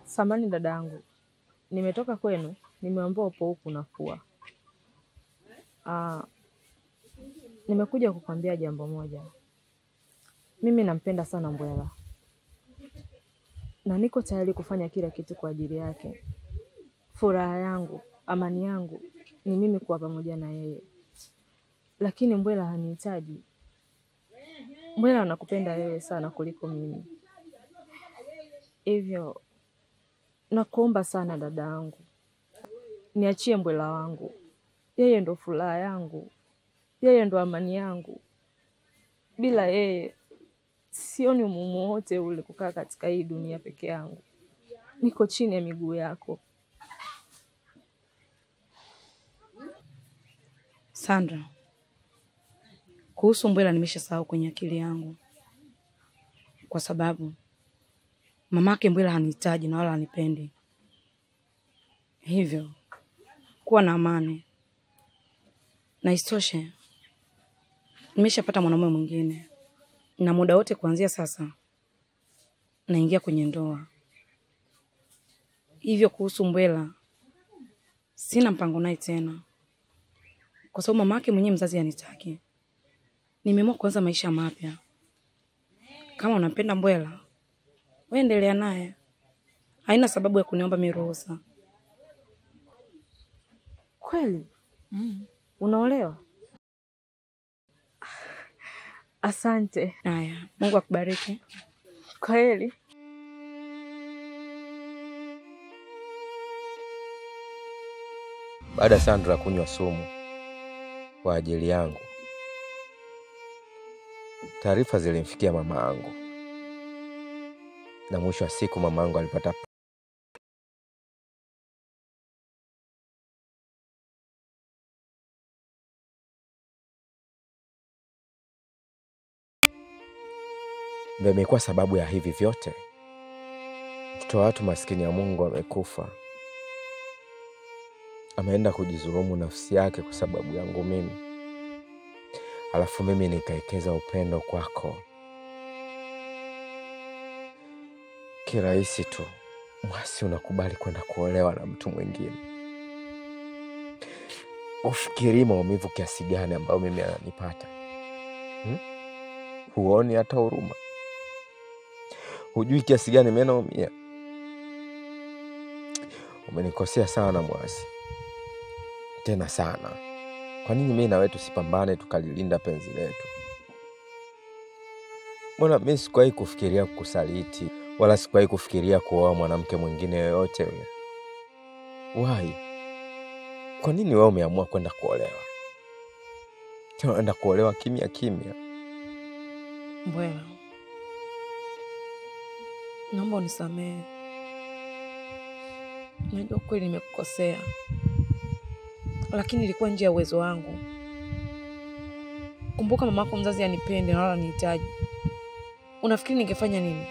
Samani dada yangu, nimetoka kwenu, nimeambiwa upo huku nafua. Ah, nimekuja kukwambia jambo moja. Mimi nampenda sana Mbwela na niko tayari kufanya kila kitu kwa ajili yake. Furaha yangu, amani yangu ni mimi kuwa pamoja na yeye, lakini Mbwela hanihitaji. Mbwela anakupenda wewe sana kuliko mimi, hivyo nakuomba sana dada yangu, niachie Mbwela wangu. Yeye ndo furaha yangu, yeye ndo amani yangu. Bila yeye sioni umuhimu wote ule kukaa katika hii dunia peke yangu. Niko chini ya miguu yako. Sandra, kuhusu Mbwela nimeshasahau kwenye akili yangu, kwa sababu mamake Mbwela hanihitaji na wala hanipendi. Hivyo kuwa na amani, na isitoshe nimeshapata mwanaume mwingine, na muda wote kuanzia sasa naingia kwenye ndoa. Hivyo kuhusu Mbwela sina mpango naye tena, kwa sababu mama yake mwenyewe mzazi anitaki. Nimeamua kuanza maisha mapya. Kama unampenda Mbwela, wewe endelea naye, haina sababu ya kuniomba mimi ruhusa. Kweli unaolewa? Asante. Haya, Mungu akubariki. Kweli Baada ya Sandra kunywa sumu kwa ajili yangu, taarifa zilimfikia mama yangu, na mwisho wa siku mama yangu alipata ndio imekuwa sababu ya hivi vyote. Mtoto wa watu maskini ya Mungu amekufa, ameenda kujidhulumu nafsi yake kwa sababu yangu mimi, alafu mimi nikaekeza upendo kwako kirahisi tu. Mwasi, unakubali kwenda kuolewa na mtu mwingine. Ufikirii maumivu kiasi gani ambayo mimi ananipata hmm? Huoni hata huruma? Hujui kiasi gani mimi naumia? Umenikosea sana Mwasi, tena sana. Kwa nini mimi na wewe tusipambane tukalilinda penzi letu? Mbona mimi sikuwahi kufikiria kukusaliti, wala sikuwahi kufikiria kuoa mwanamke mwingine yoyote yule. Why? Kwa nini wewe umeamua kwenda kuolewa? Tena unaenda kuolewa kimya kimya. Mbwela, naomba unisamehe. Najua kweli nimekukosea, lakini ilikuwa nje ya uwezo wangu. Kumbuka mamako mzazi anipende na wala nihitaji. Unafikiri ningefanya nini?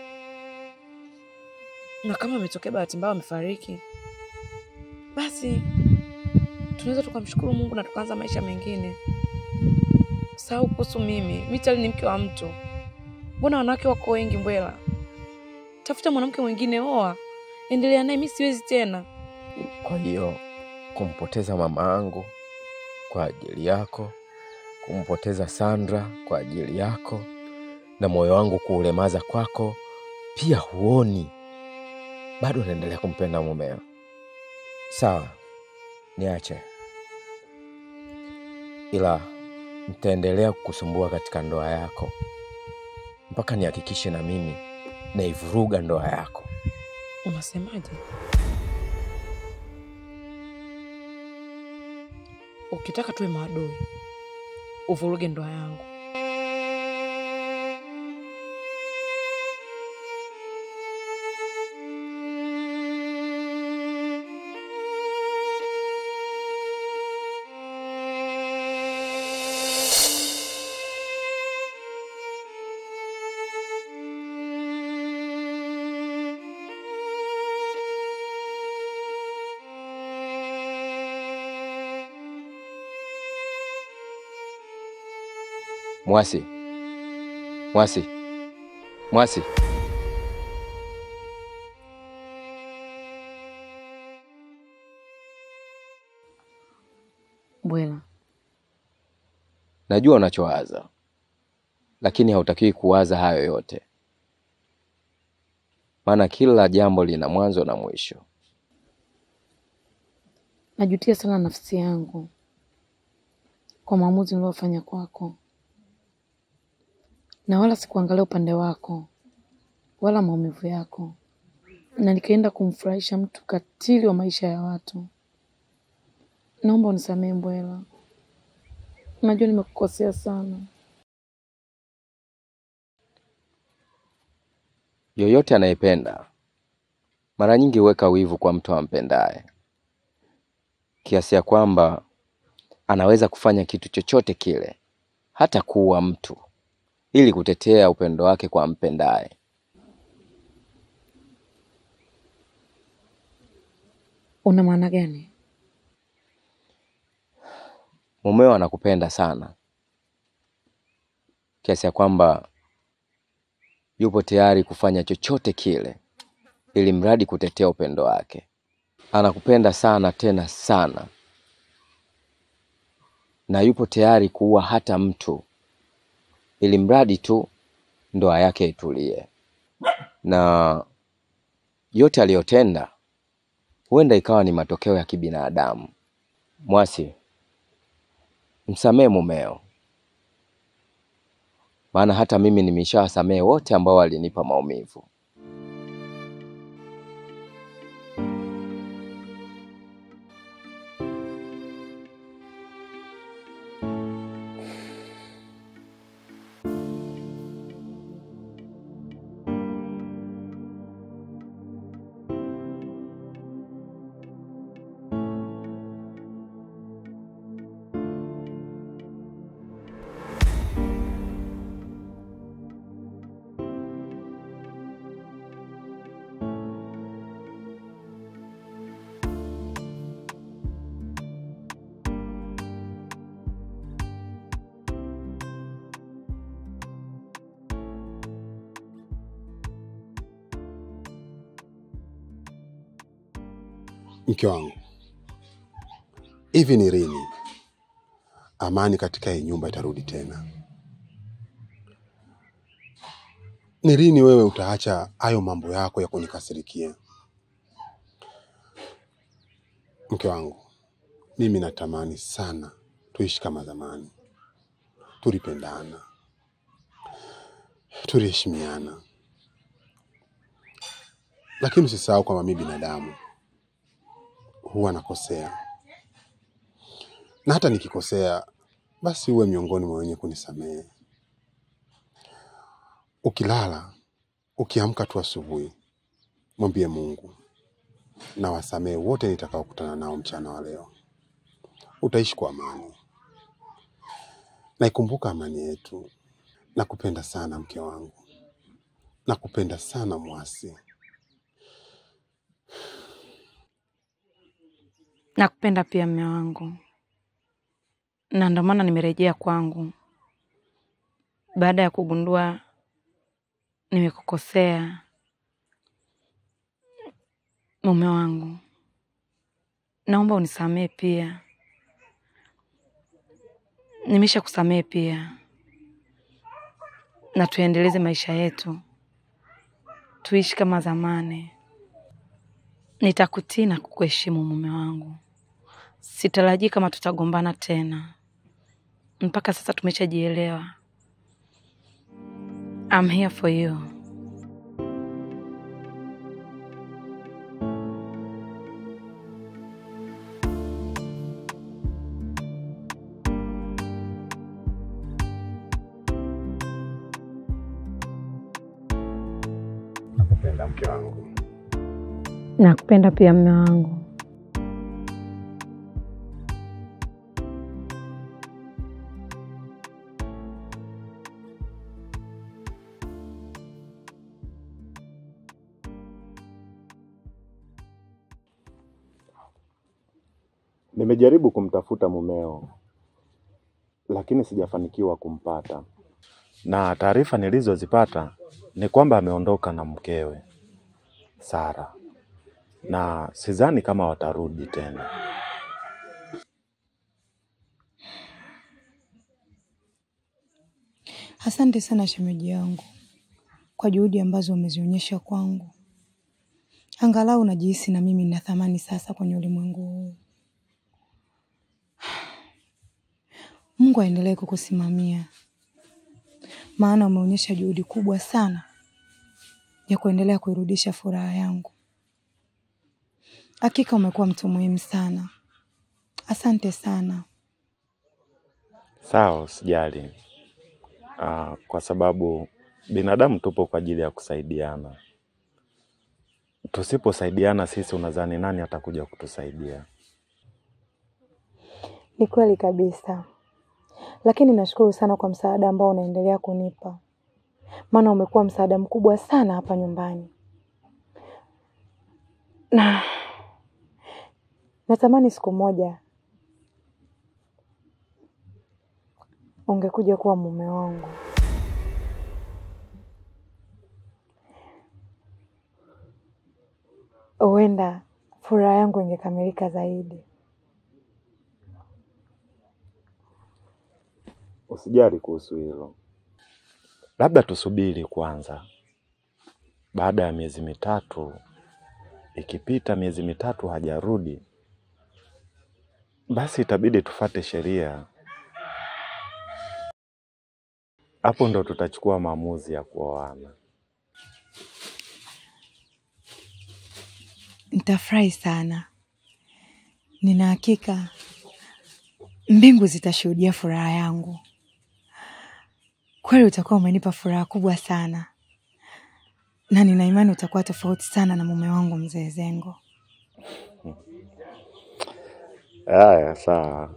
Na kama ametokea bahati mbaya amefariki, basi tunaweza tukamshukuru Mungu na tukaanza maisha mengine. Sahau kuhusu mimi. Mi tayari ni mke wa mtu. Mbona wanawake wako wengi Mbwela? Tafuta mwanamke mwingine, oa, endelea naye. Mi siwezi tena. Kwa hiyo kumpoteza mama yangu kwa ajili yako, kumpoteza Sandra kwa ajili yako, na moyo wangu kuulemaza kwako, pia huoni bado naendelea kumpenda mumeo. Sawa, niache, ila nitaendelea kukusumbua katika ndoa yako mpaka nihakikishe na mimi naivuruga ndoa yako. Unasemaje? Ukitaka tuwe maadui, uvuruge ndoa yangu. Mwasi, Mwasi, Mwasi, Bwela, Najua unachowaza, lakini hautakiwi kuwaza hayo yote, maana kila jambo lina mwanzo na mwisho. najutia sana nafsi yangu kwa maamuzi niliyofanya kwako, na wala sikuangalia upande wako wala maumivu yako, na nikaenda kumfurahisha mtu katili wa maisha ya watu. Naomba unisamehe Bwela, najua nimekukosea sana. Yoyote anayependa mara nyingi huweka wivu kwa mtu ampendaye, kiasi ya kwamba anaweza kufanya kitu chochote kile, hata kuua mtu, ili kutetea upendo wake kwa ampendaye. Una maana gani? Mumeo anakupenda sana kiasi ya kwamba yupo tayari kufanya chochote kile ili mradi kutetea upendo wake. Anakupenda sana tena sana, na yupo tayari kuua hata mtu ili mradi tu ndoa yake itulie. Na yote aliyotenda huenda ikawa ni matokeo ya kibinadamu. Mwasi, msamehe mumeo, maana hata mimi nimeshawasamehe wote ambao walinipa maumivu. Mke wangu, hivi ni lini amani katika hii nyumba itarudi tena? Ni lini wewe utaacha hayo mambo yako ya kunikasirikia? Mke wangu, mimi natamani sana tuishi kama zamani, tulipendana, tuliheshimiana, lakini usisahau kwamba mimi binadamu huwa nakosea, na hata nikikosea, basi uwe miongoni mwa wenye kunisamehe. Ukilala ukiamka tu asubuhi, mwambie Mungu na wasamehe wote nitakaokutana nao mchana wa leo. Utaishi kwa amani, naikumbuka amani yetu. Nakupenda sana mke wangu, nakupenda sana Mwasi. Nakupenda pia mme wangu, na ndio maana nimerejea kwangu baada ya kugundua nimekukosea. Mume wangu, naomba unisamehe pia. Nimesha kusamehe pia, na tuendeleze maisha yetu, tuishi kama zamani. Nitakutii na kukuheshimu mume wangu. Sitarajii kama tutagombana tena. Mpaka sasa tumeshajielewa. I'm here for you. Nakupenda mke wangu. Nakupenda pia mume wangu. Nimejaribu kumtafuta mumeo, lakini sijafanikiwa kumpata, na taarifa nilizozipata ni kwamba ameondoka na mkewe Sara, na sidhani kama watarudi tena. Asante sana shemeji yangu kwa juhudi ambazo umezionyesha kwangu. Angalau najihisi na mimi nina thamani sasa kwenye ulimwengu huu. Mungu aendelee kukusimamia, maana umeonyesha juhudi kubwa sana ya kuendelea kuirudisha furaha yangu. Hakika umekuwa mtu muhimu sana. Asante sana. Sawa, usijali. Ah, kwa sababu binadamu tupo kwa ajili ya kusaidiana. Tusiposaidiana sisi, unadhani nani atakuja kutusaidia? Ni kweli kabisa, lakini nashukuru sana kwa msaada ambao unaendelea kunipa, maana umekuwa msaada mkubwa sana hapa nyumbani, na natamani siku moja ungekuja kuwa mume wangu. Huenda furaha yangu ingekamilika zaidi. Usijali kuhusu hilo, labda tusubiri kwanza. Baada ya miezi mitatu, ikipita miezi mitatu hajarudi, basi itabidi tufate sheria. Hapo ndo tutachukua maamuzi ya kuoana. Nitafurahi sana, nina hakika mbingu zitashuhudia furaha yangu. Kweli utakuwa umenipa furaha kubwa sana, na nina imani utakuwa tofauti sana na mume wangu mzee Zengo. Haya, sawa.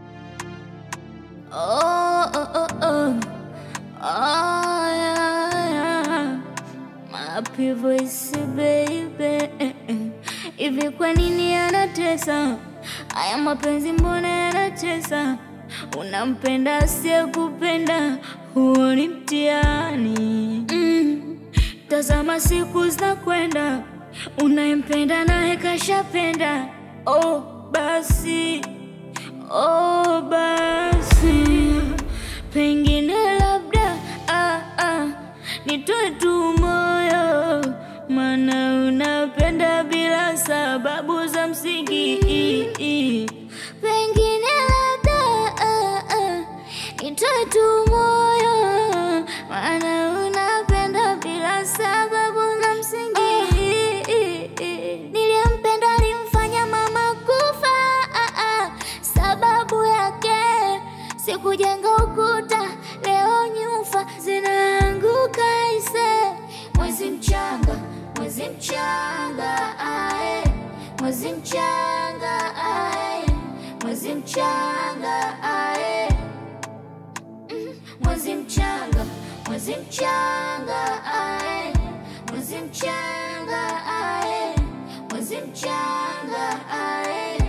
Oh, oh, oh, oh. Oh, yeah, yeah. Happy voice baby. Hivi kwa nini anatesa? Haya mapenzi mbona yanatesa? Unampenda asiyekupenda, huo ni mtihani. Mm. Tazama siku zinakwenda, unayempenda naye kashapenda. Oh, basi Oh, basi pengine labda ah, ah, nitoe tu moyo, maana unapenda bila sababu za msingi. Pengine labda ah, ah, nitoe tu moyo, maana unapenda bila sababu za msingi. Niliyempenda alimfanya mama kufa ah, ah, sababu yake sikujenga ukuta, leo nyufa zinaanguka ise. Mwezi mchanga, mwezi mchanga ae, mwezi mchanga ae, mwezi mchanga ae, Mm, mwezi mchanga, mwezi mchanga ae, mwezi mchanga ae, mwezi mchanga ae.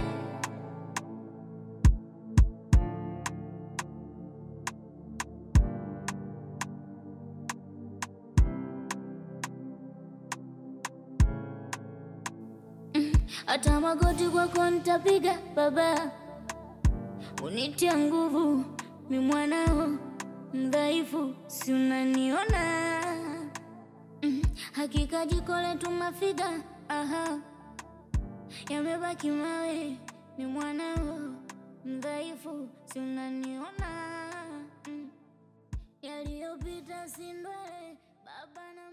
hata magoti kwako nitapiga baba, unitie nguvu, mi mwanao mdhaifu, si unaniona? Mm, Hakika jiko letu mafiga, aha, yamebaki mawe, mi mwanao mdhaifu, si unaniona? Mm, Yaliyopita si ndwele, baba na